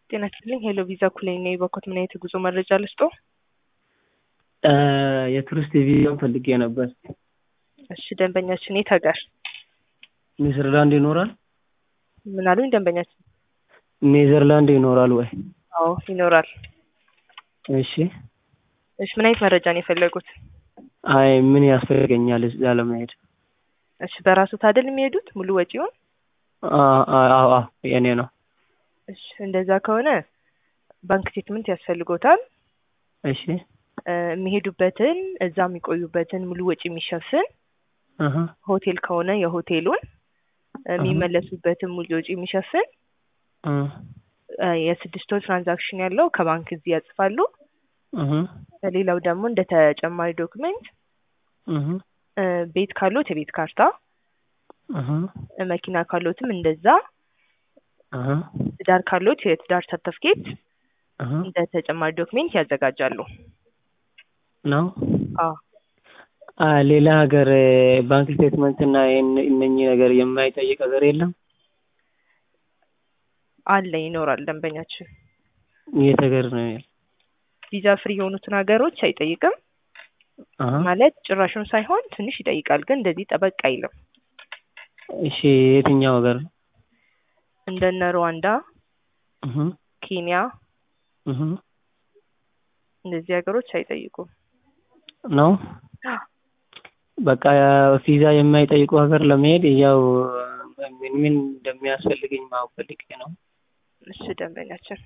ጤና ይስጥልኝ ሄሎ ቪዛ ኩሌ ነኝ። በኮት ምን አይነት የጉዞ መረጃ ልስጦ? የቱሪስት ቪዛን ፈልጌ ነበር። እሺ ደንበኛችን የት ሀገር? ኔዘርላንድ ይኖራል? ምን አሉኝ ደንበኛችን? ኔዘርላንድ ይኖራል ወይ? አዎ ይኖራል። እሺ እሺ ምን አይነት መረጃ ነው የፈለጉት? አይ ምን ያስፈልገኛል እዛ ለመሄድ? እሺ በራሱ ታደል የሚሄዱት ሙሉ ወጪውን? አዎ አዎ የኔ ነው። እሺ እንደዛ ከሆነ ባንክ ስቴትመንት ያስፈልጎታል። እሺ የሚሄዱበትን እዛ የሚቆዩበትን ሙሉ ወጪ የሚሸፍን አሀ ሆቴል ከሆነ የሆቴሉን የሚመለሱበትን ሙሉ ወጪ የሚሸፍን እ የስድስት ወር ትራንዛክሽን ያለው ከባንክ እዚህ ያጽፋሉ። እህ ሌላው ደግሞ እንደ ተጨማሪ ዶክመንት እህ ቤት ካሎት የቤት ካርታ፣ እህ መኪና ካሎትም እንደዛ፣ እህ ትዳር ካሎት የትዳር ሰርተፍኬት እህ እንደ ተጨማሪ ዶክሜንት ያዘጋጃሉ። ነው አዎ አ ሌላ ሀገር ባንክ ስቴትመንት እና ይሄን- እነኚህ ነገር የማይጠይቅ ሀገር የለም? አለ ይኖራል። ደንበኛችን የት ሀገር ነው? ያለው? ቪዛ ፍሪ የሆኑትን ሀገሮች አይጠይቅም አሀ ማለት ጭራሹን ሳይሆን ትንሽ ይጠይቃል፣ ግን እንደዚህ ጠበቅ አይልም። እሺ የትኛው ሀገር ነው? እንደነ ሩዋንዳ፣ እህ ኬንያ እህ እንደዚህ ሀገሮች አይጠይቁም። ነው በቃ ቪዛ የማይጠይቁ ሀገር ለመሄድ ያው ምን ምን እንደሚያስፈልገኝ ማወቅ ፈልጌ ነው። እሺ ደንበኛችን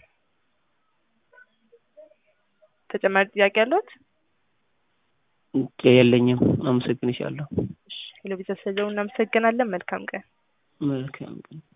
ተጨማሪ ጥያቄ አለዎት? የለኝም። አመሰግንሻለሁ። እሺ ሄሎ ቪዛ ስለደወሉ እናመሰግናለን። መልካም ቀን። መልካም ቀን።